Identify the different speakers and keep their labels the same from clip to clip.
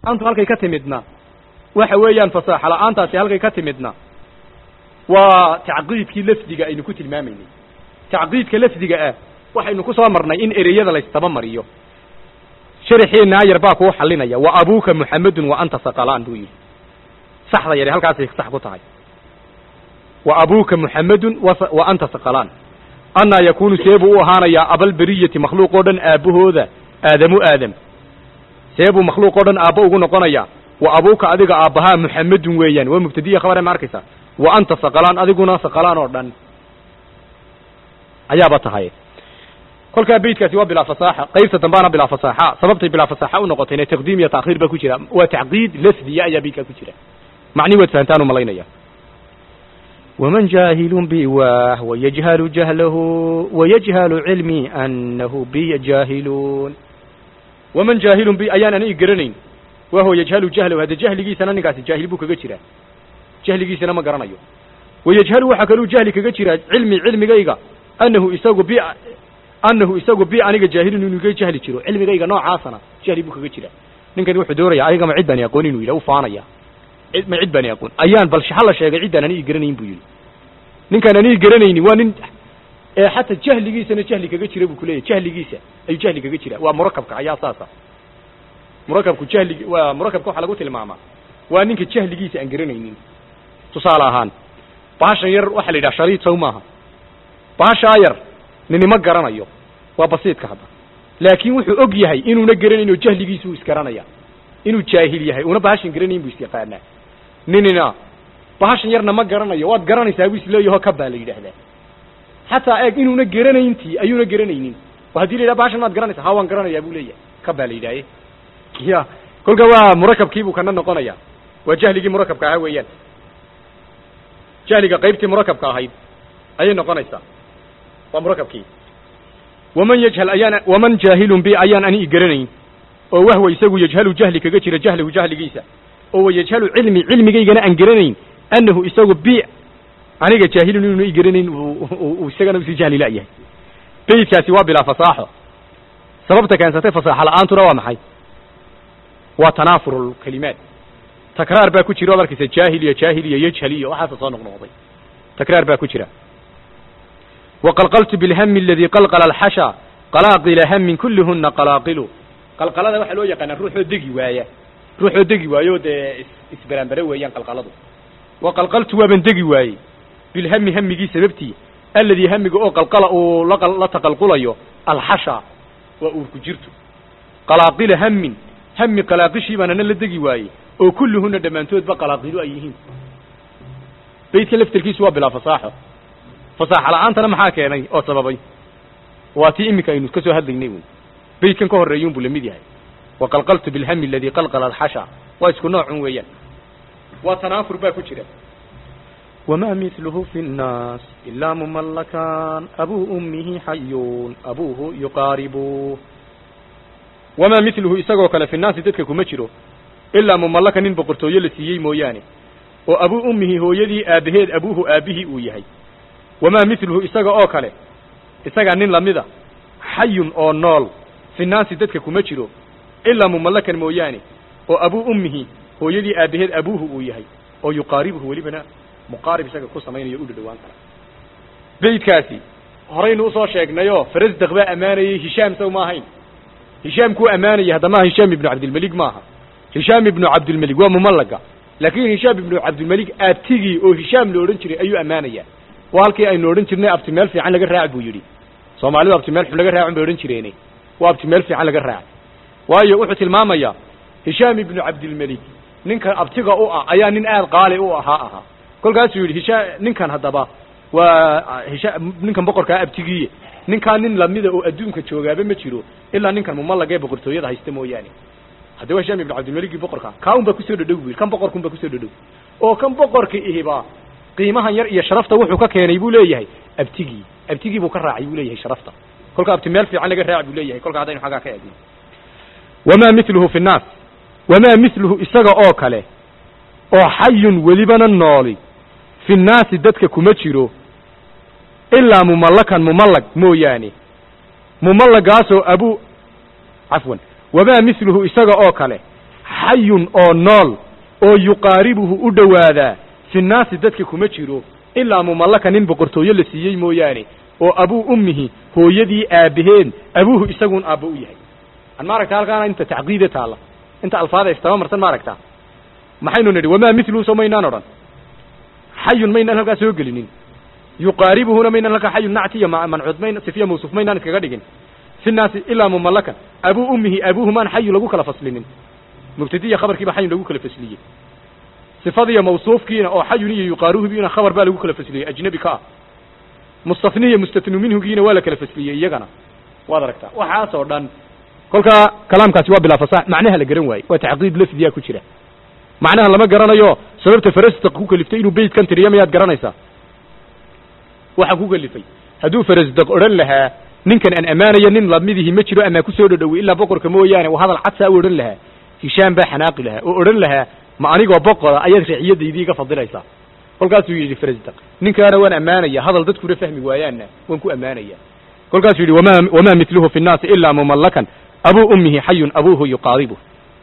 Speaker 1: antu halkay ka timidna waxa weeyaan fasaaxa la-aantaasi halkay ka timidna waa tacqiidkii lafdiga aynu ku tilmaamaynay tacqiidka lafdiga ah waxaynu ku soo marnay in ereyada laysdaba mariyo sharaxeenna ayar baa kuu xalinaya wa abuuka muxamedun wa anta saqalaan buu yidhi saxda yare halkaasay sax ku tahay wa abuuka muxamedun wa anta saqalaan annaa yakuunu seebuu u ahaanayaa abalberiyati makhluuq oo dhan aabbahooda aadamu aadam seebuu makhluuq oo dhan aabba ugu noqonayaa wa abuuka adiga aabbahaa muxamedun weeyaan waa mubtadiya khabare ma arkaysaa wa anta saqalaan adiguna saqalaan oo dhan ayaaba tahay kolkaa beytkaasi waa bilaa fasaaxa qaybta dambaana bilaa fasaaxa sababtay bilaa fasaaxa u noqotayna taqdiim iyo taakhiir baa ku jira waa tacqiid lafdiya ayaa beytkaa ku jira macni waad fahantaan u malaynaya ومن جاهل بواه ويجهل جهله ويجهل علمي أنه بي جاهلون ومن جاهل بي أيان أنا إقرنين وهو يجهل جهله هذا جهل جيسنا نقاس جاهل بوك جترا جهل جيسنا ما قرنيو ويجهل وحكلو جهل كجترا علمي علمي جيجا أنه يساق بي أنه يساق بي أنا جاهل إنه جهل جرو علمي جيجا نوع عاصنا جهل بوك جترا ninkan wuxuu dooraya ayaga ma cid baan aqoon inuu yidhaha u faanaya cid ma cid baan aqoon ayaan bal shaxa la sheegay ciddaan aniga garanayn buu yidhi ninkaan aniga garanayni waa nin ee xataa jahligiisana jahli kaga jira buu kuleeyahy jahligiisa ayuu jahli kaga jira waa murakabka ayaa saasa murakabku jahli waa murakabka waxaa lagu tilmaamaa waa ninka jahligiisa aan garanaynin tusaale ahaan bahashan yar waxaa la yidhaha shariid sow maaha bahashaa yar ninima garanayo waa basiidka hadda laakiin wuxuu og yahay inuuna garanayn oo jahligiisu uu isgaranaya inuu jaahil yahay una bahashan garanayn buu isyaqaanaa ninina bahashan yarna ma garanayo waad garanaysaa buu isleeyaho ka baa la yidhaahdaa xataa eeg inuuna garanayntii ayuuna garanaynin oo haddii la yidhaha bahashan maad garanaysaa ha waan garanayaa buu leeyahay ka baa la yidhaahe ya kolka waa murakabkiibuu kana noqonaya waa jahligii murakabka ahaa weeyaan jahliga qaybtii murakabka ahayd ayay noqonaysaa waa murakabkii waman yajhal ayaan waman jaahilun bi ayaan ani garanayn oo wahwa isagu yajhalu jahli kaga jira jahlahu jahligiisa oo wayajhalu cilmi cilmigaygana aan garanayn annahu isagu bi aniga jaahilun inuuna i garanayn uu isagana usi jahli la'yahay beydkaasi waa bilaa fasaaxo sababta keensatay fasaaxo la'aantuna waa maxay waa tanaafur lkalimaat takraar baa ku jira od arkaysa jaahil iyo jaahil iyo yajhal iyo waxaasa soo noqnoqday takraar baa ku jira وqلqلت بالhm الذي qلqل الxashا qلاaqila hmin kulihuna qalaaqilu qalqalada waxaa loo yaqaanaa ruuxoo degi waaya ruuxoo degi waayo dee isberaanbere weeyaan qalqaladu وaqلqلtu waaban degi waayey bilhmi hamigii sababtii aladii hamiga oo qalqala uu la taqalqulayo alxashا waa uurku jirto qalaaqila hmin hami qalaaqishii baan ana la degi waayey oo kulihuna dhammaantoodba qalaaqilu ay yihiin beydka laftirkiisu waa bilaa fasaaxo fasaaxa la-aantana maxaa keenay oo sababay waa tii iminka aynu ka soo hadlaynay wy beydkan ka horreeyuun buu lamid yahay waqalqaltu bilhami aladii qalqala alxasha waa isku noocun weeyaan waa tanaafur baa ku jira wamaa miluhu fi nnaas ilaa mumallakan abuu ummihi xayuun abuuhu yuqaaribu wamaa miluhu isagoo kale fi nnaasi dadka kuma jiro ilaa mumallaka nin boqortooyo la siiyey mooyaane oo abuu ummihi hooyadii aabbaheed abuuhu aabbihii uu yahay wamaa miluhu isaga oo kale isagaa nin lamida xayun oo nool fi naasi dadka kuma jiro ilaa mumallakan mooyaane oo abuu ummihi hooyadii aabbaheed abuuhu uu yahay oo yuqaaribuhu welibana muqaarib isaga ku samaynayo u dhadhawaan kara beydkaasi horaynu usoo sheegnayoo farasdaq baa ammaanayey hishaam sow ma ahayn hishaam kuu ammaanayay haddamaha hishaam ibnu cabdilmelig maaha hishaam ibnu cabdilmelig waa mumallaga laakiin hishaam ibnu cabdilmelig aabtigii oo hishaam la odhan jiray ayuu ammaanayaa waa halkii aynu odhan jirnay abti meel fiican laga raac buu yidhi soomaalidu abti meel xun laga raacun bay odhan jireene waa abti meel fiican laga raac waayo wuxuu tilmaamayaa hishaam ibnu cabdilmelig ninkan abtiga u ah ayaa nin aad qaali u ahaa ahaa kolkaasuu yidhi hishaa ninkan haddaba waa hisha ninkan boqorkaa abtigiiye ninkaa nin lamida oo adduunka joogaaba ma jiro ilaa ninkan mumallaga ee boqortooyada haysta mooyaane haddaba hishaam ibnu cabdilmeligii boqorka kaa un baa kusoo dhadhow bu yidhi kan boqorkun baa kusoo dhadhow oo kan boqorka ihibaa qiimahan yar iyo sharafta wuxuu ka keenay buu leeyahay abtigii abtigii buu ka raacay buu leeyahay sharafta kolka abti meel fiican laga raac buu leeyahay kolka haddaynu xaggaa ka eegno wamaa miluhu fi nnaas wamaa miluhu isaga oo kale oo xayun welibana nooli fi nnaasi dadka kuma jiro ilaa mumallakan mumallag mooyaane mumallagaasoo abuu cafwan wamaa miluhu isaga oo kale xayun oo nool oo yuqaaribuhu u dhowaadaa fi nnaasi dadka kuma jiro ilaa mumallaka nin boqortooyo la siiyey mooyaane oo abuu ummihi hooyadii aabaheen abuuhu isaguun aabba u yahay an ma aragta halkaana inta tacqiide taalla inta alfaada istaba marsan ma aragtaa maxaynu nidhi wamaa miluhu so maynaan odhan xayun maynaan halkaa soo gelinin yuqaaribuhuna maynaan halkaa xayun nacti iyo mancuud mayn sifiya mawsuuf maynaan iskaga dhigin fi nnaasi ilaa mumallakan abuu ummihi abuuhumaan xayu lagu kala faslinin mubtadiya khabarkiiba xayun lagu kala fasliyey sifadiiyo mawsuufkiina oo xayun iyo yuqaaruhubiina khabar baa lagu kala fasliyey ajnabi ka ah mustafniya mustatnu minhugiina waa la kala fasliyey iyagana waad aragtaa waxaas oo dhan kolkaa kalaamkaasi waa bilaa fasax macnaha la garan waaye waa tacqiid lafdiyaa ku jira macnaha lama garanayo sababta farasdaq ku kaliftay inuu beytkan tiriyo miyaad garanaysaa waxa ku kalifay hadduu farasdaq odhan lahaa ninkan aan ammaanaya nin lamidihi ma jiro amaa kusoo dhodhowey ilaa boqorka mooyaane uu hadal cadsaa u odhan lahaa hishaam baa xanaaqi lahaa oo odhan lahaa ma anigoo boqora ayaad raciyadaydii iga fadilaysaa kolkaasuu yidhi farasdaq ninkaana waan ammaanaya hadal dadkuna fahmi waayaanna waan ku ammaanaya kolkaasuu yidhi wama wamaa miluhu fi nnaasi ilaa mumallakan abuu ummihi xayun abuuhu yuqaaribu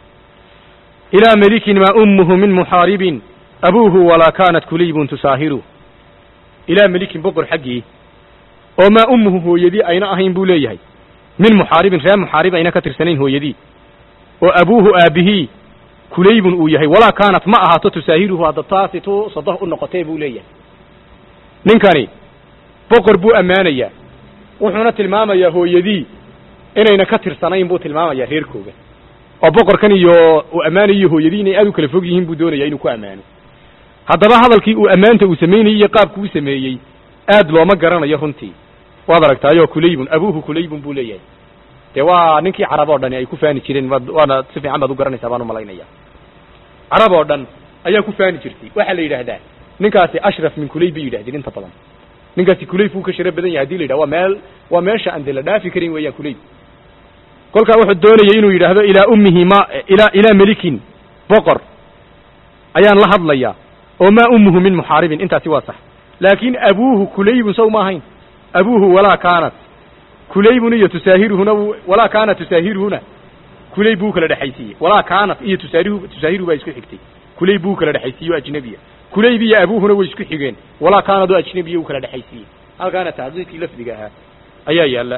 Speaker 1: ilaa melikin maa ummuhu min muxaaribin abuuhu walaa kaanat kuliybun tusaahiru ilaa melikin boqor xaggii oo maa ummuhu hooyadii ayna ahayn buu leeyahay min muxaaribin reer muxaarib ayna ka tirsanayn hooyadii oo abuuhu aabihii kulaybun uu yahay walaa kaanat ma ahaato tusaahiruhu hadda taasi tu sadoh u noqotee buu leeyahay ninkani boqor buu ammaanayaa wuxuuna tilmaamayaa hooyadii inayna ka tirsanayn buu tilmaamayaa reerkooga oo boqorkan iyo uu ammaanayo hooyadii inay aad u kala fog yihiin buu doonaya inuu ku ammaano haddaba hadalkii uu ammaanta uu samaynayey iyo qaabku u sameeyey aad looma garanayo runtii waad aragtaayoo kulaybun abuuhu kulaybun buu leeyahay dee waa ninkii carab oo dhani ay ku faani jireen waad waana si fiican baad u garanaysaa baan umalaynaya carab oo dhan ayaa ku faani jirtay waxaa la yidhaahdaa ninkaasi ashraf min kulayb bay yidhahdeen inta badan ninkaasi kulayb buu ka shara badan yahay hadii la yidhaha waa meel waa meesha aan dee la dhaafi karin weeyaan kulayb kolkaa wuxuu doonayay inuu yidhaahdo ilaa ummihi ma ilaa ilaa melikin boqor ayaan la hadlayaa oo maa ummuhu min muxaaribin intaasi waa sax laakin abuuhu kulaybun saw ma ahayn abuuhu walaa kaanat kulaybun iyo tusaahiruhuna walaa kaanat tusaahiruhuna kulayb buu kala dhexaysiiyey walaa kaanat iyo tusaarihu tusaahiru baa isku xigtay kulayb buu kala dhexaysiiye o ajnabiya kulayb iyo abuuhuna way isku xigeen walaa kaanad oo ajnabiya uu kala dhexaysiiyey halkaana tacdiidkii lafdiga ahaa ayaa yaala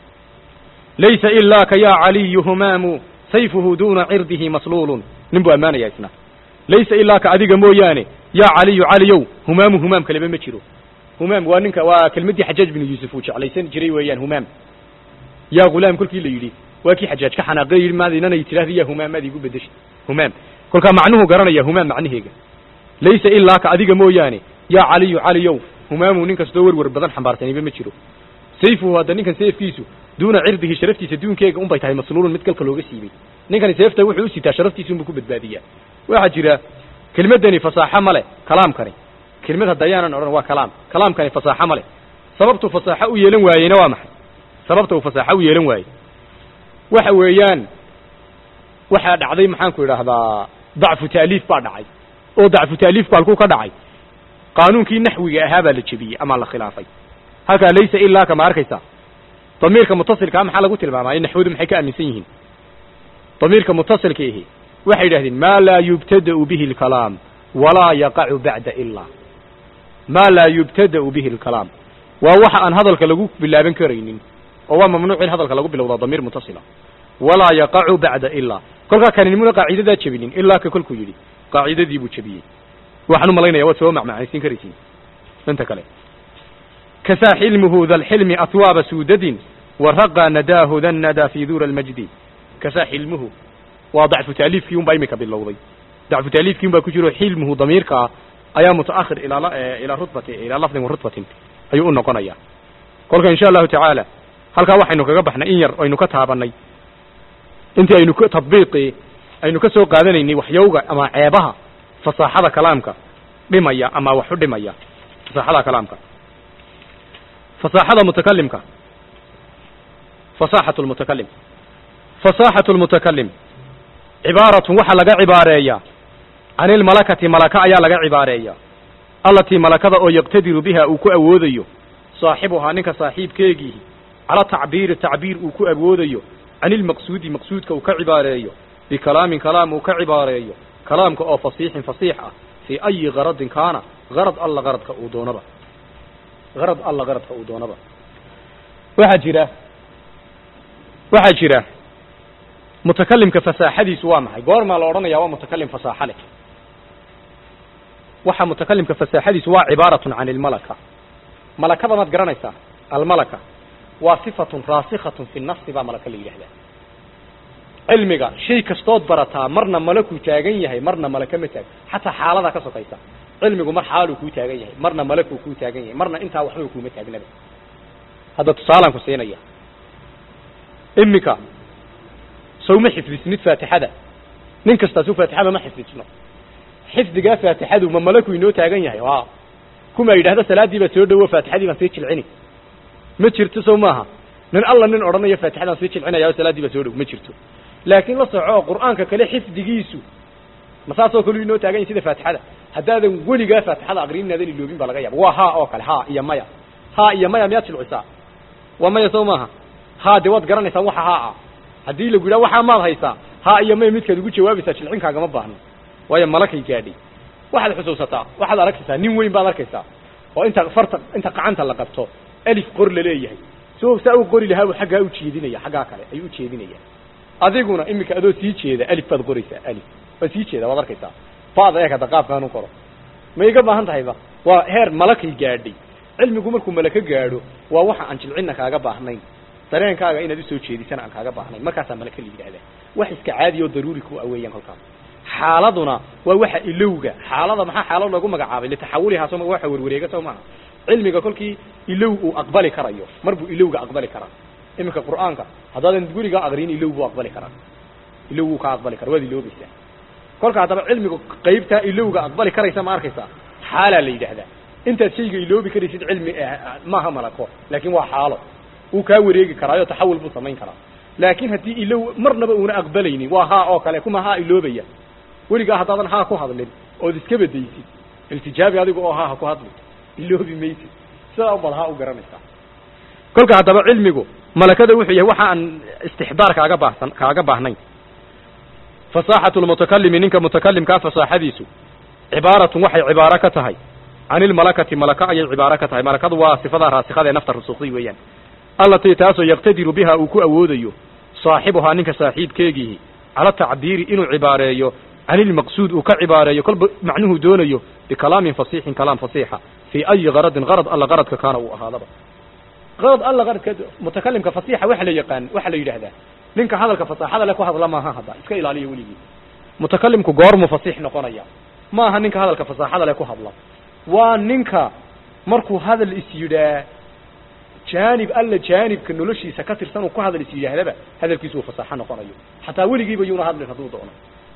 Speaker 1: laysa ilaaka ya caliyu humaamu sayfuhu duna cirdihi masluulun nin buu ammaanaya isna laysa ilaaka adiga mooyaane yaa caliyu caliyow humaamu humaam kaleba ma jiro humaam waa ninka waa kelmaddii xajaaj binu yuusuf uu jeclaysan jiray weeyaan humaam yaa ghulaam kolkii la yidhi waa kii xajaaj ka xanaaqay yidhi maad inanay tidhahda yaa humaam maad igu bedeshay humaam kolkaa macnuhu garanaya humaam macnaheega laysa ilaaka adiga mooyaane yaa caliyu caliyow humaamu nin kastoo werwer badan xambaarsaniba ma jiro sayfuhu hadda ninkan seefkiisu duuna cirdihi sharaftiisa duunkeega un bay tahay masluulun mid galka looga siibay ninkani seefta wuxuu u sitaa sharaftiisa unbuu ku badbaadiyaa waxaa jira kelmaddani fasaaxo ma leh kalaamkani kelmad hadda ayaanan odhan waa kalaam kalaamkani fasaaxo ma leh sababtuu fasaaxo u yeelan waayeyna waa maxay sababta uu fasaaxo u yeelan waayey waxa weeyaan waxaa dhacday maxaanku idhaahdaa dacfu taaliif baa dhacay oo dacfu taaliifku halkuu ka dhacay qaanuunkii naxwiga ahaa baa la jebiyey ama la khilaafay halkaa laysa ilaaka ma arkaysaa damiirka mutasilkaa maxaa lagu tilmaamaya naxwadu maxay ka aaminsan yihiin damiirka mutasilka ihi waxay yidhahdeen maa laa yubtada'u bihi alkalaam walaa yaqacu bacda ilaa maa laa yubtada'u bihi alkalaam waa waxa aan hadalka lagu bilaaban karaynin oo waa mamnuuc in hadalka lagu bilowdaa damiir mutasila walaa yaqacu bacda ilaa kolkaa kaninimuna qaacidadaa jebinin ilaa ka kolkuu yidhi qaacidadii buu jebiyey waxaan u malaynaya waad soo macmacanaysiin karaysiin inta kale kasaa xilmuhu da lxilmi atwaaba suudadin waraqaa nadaahu da nadaa fi duura almajdi kasaa xilmuhu waa dacfu taaliifkii un baa imika bilowday dacfu taaliifkii un baa ku jiro xilmuhu damiirka ah ayaa mutaakhir ilaa ilaa rutbati ilaa lafdin wa rutbatin ayuu u noqonaya kolka insha allahu tacaala halkaa waxaynu kaga baxnay in yar aynu ka taabanay intii aynu k tadbiiqii aynu ka soo qaadanaynay waxyowga ama ceebaha fasaaxada kalaamka dhimaya ama wax u dhimaya fasaaxada kalaamka fasaaxada mutakalimka fasaaxatu lmutakalim fasaaxatu lmutakalim cibaaratun waxaa laga cibaareeyaa can ilmalakati malaka ayaa laga cibaareeyaa allatii malakada oo yaqtadiru biha uu ku awoodayo saaxibuhaa ninka saaxiibkeegiihi cala tacbiiri tacbiir uu ku awoodayo can ilmaqsuudi maqsuudka uu ka cibaareeyo bikalaamin kalaam uu ka cibaareeyo kalaamka oo fasiixin fasiix ah fii ayi garadin kaana garad alla garadka uu doonaba garad alla garadka uu doonaba waxaa jira waxaa jira mutakalimka fasaaxadiisu waa maxay goormaa la odhanaya waa mutakalim fasaaxa leh waxa mutakalimka fasaaxadiisu waa cibaaratun can ilmalaka malakada maad garanaysaa almalaka waa sifatun raasikhatun fi nafsi baa malaka la yidhahdaa cilmiga shay kastood barataa marna malakuu taagan yahay marna malaka ma taag xataa xaaladaa ka sokaysa cilmigu mar xaaluu kuu taagan yahay marna malakuu kuu taagan yahay marna intaa waxba kuuma taagnaba hadda tusaalaan ku siinaya iminka sow ma xifdisnid faatixada nin kastaasu faatixada ma xifdisno xifdigaa faatixadu ma malaku inoo taagan yahay a kuma yidhahda salaaddii baa soo dhowo faatixadii baan sii jilcini ma jirto sow maaha nin alla nin odhanaya faatixadaan sii jilcinaya salaaddii baa soo dhow ma jirto laakiin la soco qur'aanka kale xifdigiisu ma saasoo kale inoo taagan yahay sida faatixada haddaadan weligaa faatixada aqrin inaadan iloobin baa laga yaaba waa ha oo kale ha iyo maya ha iyo maya miyaad jilcisaa waa maya sow maaha ha dee waad garanaysaa waxa haa ah haddii lagu yidhaha waxaa maad haysaa ha iyo maya midkaad ugu jawaabaysaa jilcinkaagama baahno waayo malakay gaadhay waxaad xusuusataa waxaad arkaysaa nin weyn baad arkaysaa oo inta farta inta qacanta la qabto alif qor la leeyahay so saa u qori lahaa xaggaa u jeedinaya xaggaa kale ayuu u jeedinaya adiguna iminka adoo sii jeeda alif baad qoraysaa alif waad sii jeeda waad arkaysaa baad eeg hadda qaabkaan u qoro ma iga baahan tahayba waa heer malakay gaadhay cilmigu markuu malaka gaadho waa waxa aan jilcinna kaaga baahnayn dareenkaaga inaad usoo jeedisana aan kaaga baahnayn markaasaa malaka la yidhahdaa wax iska caadi oo daruuri ku aweeyaan kolkaas xaaladuna waa waxa ilowga xaalada maxaa xaalad loogu magacaabay litaxawulihaa soo waxa werwareega soo maaha cilmiga kolkii ilow uu aqbali karayo mar buu ilowga aqbali karaa iminka qur'aanka haddaadan gurigaa aqriin ilow buu aqbali karaa ilow wuu ka aqbali karaa waad iloobaysaa kolka haddaba cilmiga qaybtaa ilowga aqbali karaysa ma arkaysaa xaalaa la yidhaahdaa intaad shayga iloobi karaysid cilmi maaha malako laakiin waa xaalo wuu kaa wareegi karaayo taxawul buu samayn karaa laakiin haddii ilow marnaba uuna aqbalaynin waa haa oo kale kuma haa iloobaya weligaa haddaadan haa ku hadlin ood iska bedaysid iltijaabi adiga oo haa ha ku hadli iloobi maysid sidaa ubad haa u garanaysaa kolka haddaba cilmigu malakada wuxuu yahay waxa aan istixdaar kaaga baahsan kaaga baahnayn fasaaxatu lmutakalimi ninka mutakalimkaa fasaaxadiisu cibaaratun waxay cibaaro ka tahay can ilmalakati malaka ayay cibaaro ka tahay malakadu waa sifadaa raasikada ee nafta rusuuqday weeyaan allatii taasoo yaqtadiru biha uu ku awoodayo saaxibuhaa ninka saaxiibkeegiihi cala tacbiiri inuu cibaareeyo can ilmaqsuud uu ka cibaareeyo kolba macnuhu doonayo bikalaamin fasiixin kalaam fasiixa fii ayi garadin garad alla garadka kaana uu ahaadaba garad alla garadka mutakalimka fasiixa waxa la yaqaan waxa la yidhaahdaa ninka hadalka fasaaxada le ku hadla maaha hadda iska ilaaliya weligii mutakalimku goormuu fasiix noqonaya maaha ninka hadalka fasaaxada le ku hadla waa ninka markuu hadal is yidhaa jaanib alla jaanibka noloshiisa ka tirsan uu ku hadal is yidhaahdaba hadalkiisu uu fasaaxo noqonayo xataa weligiiba yuuna hadlin hadduu doono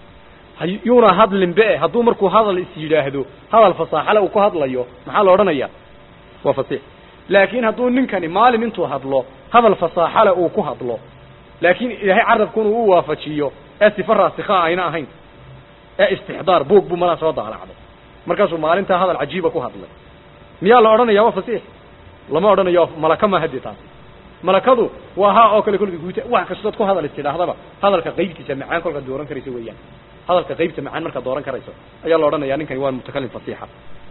Speaker 1: yuuna hadlin be hadduu markuu hadal is yidhaahdo hadal fasaaxale uu ku hadlayo maxaa la odhanaya waa fasiix laakiin hadduu ninkani maalin intuu hadlo hadal fasaaxale uu ku hadlo laakiin ilaahay carabkuna uu waafajiyo ee sifa raasikha ayna ahayn ee istixdaar buog buu malaa soo daalacday markaasuu maalintaa hadal cajiiba ku hadlay miyaa la odhanaya waa fasiix lama odhanayo malaka ma hadi taasi malakadu waa haa oo kale kolka guuta wax kastood ku hadal istidhaahdaba hadalka qaybtiisa macaan kolkaad dooran karayso weeyaan hadalka qaybta macaan markaad dooran karayso ayaa la odhanaya ninkani waa mutakalim fasiixa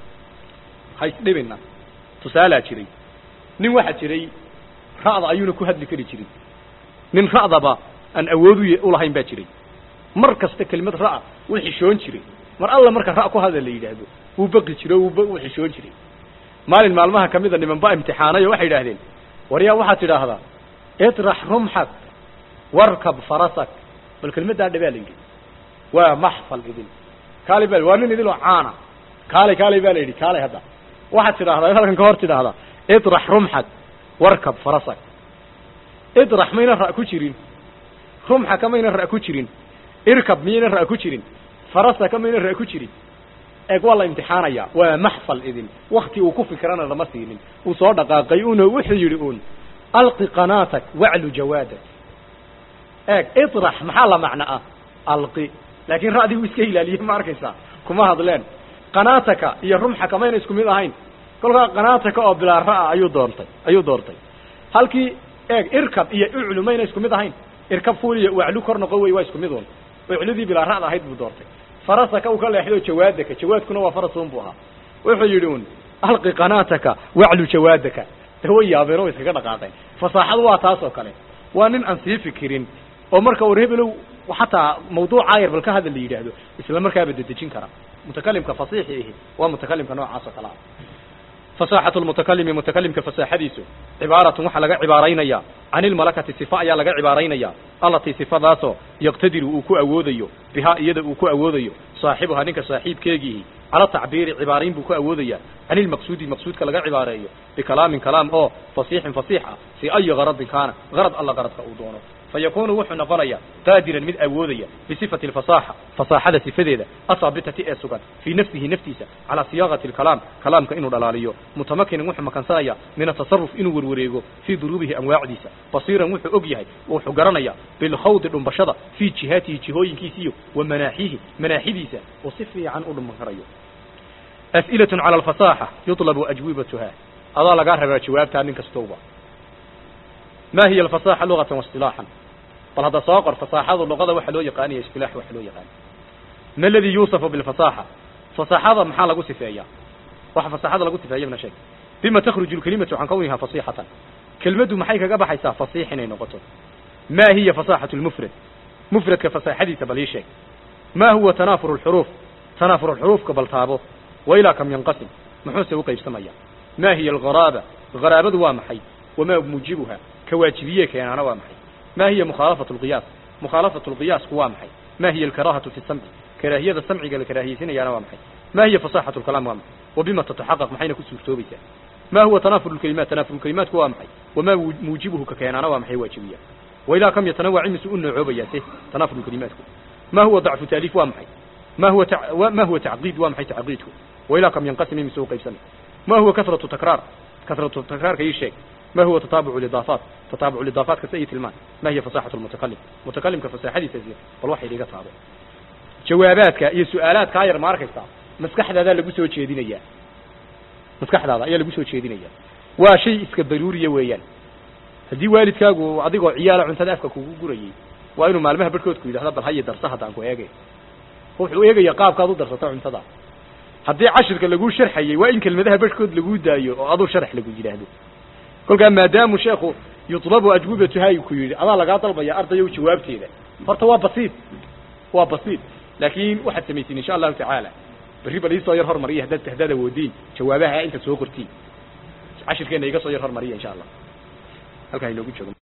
Speaker 1: ha isdhibina tusaalaa jiray nin waxaa jiray ra'da ayuuna ku hadli kari jirin nin ra'daba aan awood u ulahayn baa jiray mar kasta kelimad ra'a wuu xishoon jiray mar alla marka ra' ku hadal la yidhaahdo wuu baqi jiro wuu xishoon jiray maalin maalmaha kamida niman ba imtixaanayo waxay yidhaahdeen waryaa waxaad tidhaahdaa itrax rumxak warkab farasak bal kelmaddaa dhabaa la yidhi waa maxfal idin kaalay ba waa nin idinoo caana kaalay kaalay baa la yidhi kaalay hadda waxaad tidhahdaa halkan ka hor tidhaahdaa itrax rumxak warkab farasak idrax mayna ra' ku jirin rumxaka mayna ra' ku jirin irkab miyayna ra' ku jirin farasaka mayna ra' ku jirin eeg waa la imtixaanaya waa maxfal idin wakti uu ku fikrana lama siinin uu soo dhaqaaqay una wuxuu yidhi uun alqi qanaatak waclu jawaadak eeg idrax maxaa la macno ah alqi laakiin ra'dii uu iska ilaaliyey ma arkaysaa kuma hadleen qanaataka iyo rumxaka mayna isku mid ahayn kolkaa qanaataka oo bilaa ra'a ayuu doontay ayuu doortay halkii eeg irkab iyo uclu mayna isku mid ahayn irkab fuul iyo waclu kor noqo wey waa isku mid un ficladii bilaa ra'da ahayd buu doortay farasaka uu ka leexdo jawaadaka jawaadkuna waa farasun buu ahaa wuxuu yidhi un alqi qanaataka waclu jawaadaka de way yaabeen oo iskaga dhaqaaqeen fasaaxadu waa taas oo kale waa nin aan sii fikirin oo marka war hebelow xataa mawduucaa yar bal ka hadal la yidhaahdo isla markaaba dedejin kara mutakalimka fasiixi ihi waa mutakalimka noocaas oo kale ah fasaaxatu lmutakalimi mutakalimka fasaaxadiisu cibaaratun waxaa laga cibaaraynaya can ilmalakati sifa ayaa laga cibaaraynaya allatii sifadaasoo yaqtadiru uu ku awoodayo bihaa iyada uu ku awoodayo saaxibuhaa ninka saaxiibkeegiihi cala tacbiiri cibaarayn buu ku awoodaya can ilmaqsuudi maqsuudka laga cibaareeyo bikalaamin kalaam oo fasiixin fasiix ah fii ayi garadin kaana garad alla garadka uu doono fayakunu wuxuu noqonaya qaadiran mid awoodaya bisifati alfasaaxa fasaaxada sifadeeda asaabitati ee sugan fii nafsihi naftiisa calaa siyaaqati alkalaam kalaamka inuu dhalaaliyo mutamakinan wuxuu makansanaya min atasaruf inuu werwareego fii duruubihi anwaacdiisa basiiran wuxuu og yahay wuxuu garanaya bilkhawdi dhumbashada fii jihaatihi jihooyinkiisiyo wa manaaxihi manaaxidiisa oo si fiican u dhumban karayo as'ilatun cala alfasaaxa yutlabu ajwibatuha adaa lagaa rabaa jawaabtaa nin kastowba ma hiya alfasaaxa lugatan waistilaaxan bal hadda soo qor fasaaxadu luqada waxa loo yaqaaniya istilaax waxa loo yaqaani ma aladii yuusafu bilfasaaxa fasaaxada maxaa lagu sifeeyaa waxa fasaaxada lagu sifeeya ibna sheeg bima takhruju lkalimatu can kawniha fasiixatan kelmaddu maxay kaga baxaysaa fasiix inay noqoto ma hiya fasaaxatu lmufrad mufradka fasaaxadiisa bal ii sheeg ma huwa tanaafuru lxuruuf tanaafuru lxuruufka bal taabo wa ilaa kam yanqasim muxuuse u qaybsamaya ma hiya algharaaba haraabadu waa maxay wamaa muujibuha ka waajibiye keenaana waa maxay ma hiya mukhaalafatu lqiyaas mukhaalafatu lqiyaasku waa maxay ma hiya alkaraahatu fi samci karaahiyada samciga la karaahiyeysinayana waa maxay ma hiya fasaaxatu lkalaam waa maxay wa bima tataxaqaq maxayna ku suurtoobaysaa ma huwa tanaafur lkalimaat tanaafur lkalimaatku waa maxay wamaa muujibuhu ka keenaana waa maxay waajibiya wa ilaa kam yatanawac imisu u noocoobayaa se tanaafur lkalimaatku ma huwa dacfu taaliif waa maxay ma huwa ma huwa tacqiid waa maxay tacqiidku wa ilaa kam yanqasim imisu u qaybsamay ma huwa kasratu takraar kasratu takraarka ii sheeg ما هو تتابع الإضافات تتابع الإضافات كسأي تلمان ما هي فصاحة المتكلم متكلم كفصاحة سيزير والوحي اللي قصابه جواباتك إيه سؤالات كاير ماركستا مسكح هذا اللي قسوة شيدينيا مسكح هذا إيه اللي قسوة شيدينيا وشيء اسك ضروري ويان هدي والدكاغو عديقو عيالة عن تدافك كوكو قريي وإنه معلمها بركوتكو إذا هذا بالحي درسها دانكو إيجي وحو إيجي يقاب كادو درسة عن تدا haddii cashirka laguu sharxayey waa in kelmadaha barhkood laguu daayo oo aduu sharx lagu yidhaahdo kolkaa maadaamu sheekhu yutlabu ajwibatuhay ku yidhi adaa lagaa dalbaya ardayow jawaabteeda horta waa basiid waa basiid laakiin waxaad samaysiin insha allahu tacaala berri bal iisoo yar hormariya haddaad haddaad awoodiin jawaabaha inta soo qortiin cashirkeena iga soo yar hormariya insha allah halkaa inoogu joogo